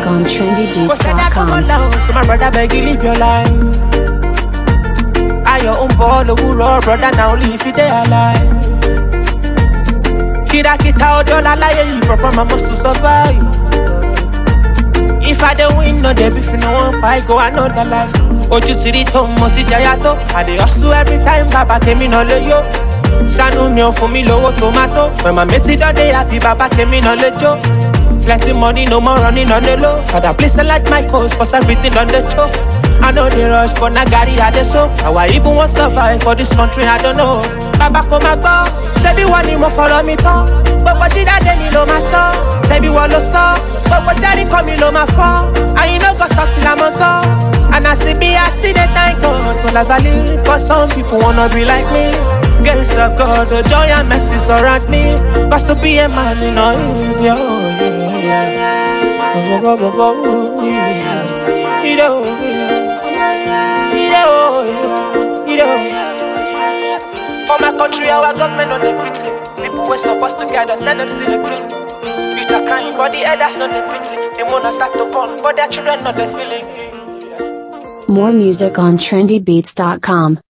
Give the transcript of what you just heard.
on Go say that trendybeats.com. come down, so my brother beg you live your life. I your own ball, overall, brother, now live it there alive. Kira kita odo la laye you proper mama to survive. If I don't win, no dey beef, no one buy go another life. Ojú ti rí tó mo ti jẹyà tó. I dey hustle every time bàbá tèmi náà lè yó. Ṣàánú mi ò fún mi lówó tomato. Màmá mi ti dán dé happy bàbá tèmi náà lè jó. Plenty money, no more running on the low. Father, please select my coast, cause everything on the choke. I know the rush, but Nagari had the soap. How I even want survive for this country, I don't know. Baba come back, say be one more follow me to. But what did I tell me, no my son? Say be one lo so. But what daddy come me, no my fall. And you know, go stop till I'm on top. And I see be, I still the thank God for life I live. Cause some people wanna be like me. Girls of God, the joy and mercy surround me. Cause to be a man, you know, easy. Oh, yeah, yeah. Oh, oh, oh, oh, oh, yeah. You know, yeah. You know, yeah. You know, yeah. For my country, our government on the pity. People were supposed to guide us, let them still the king. You start crying for the elders, not the pity. They wanna start to burn, but their children not the feeling. More music on trendybeats.com.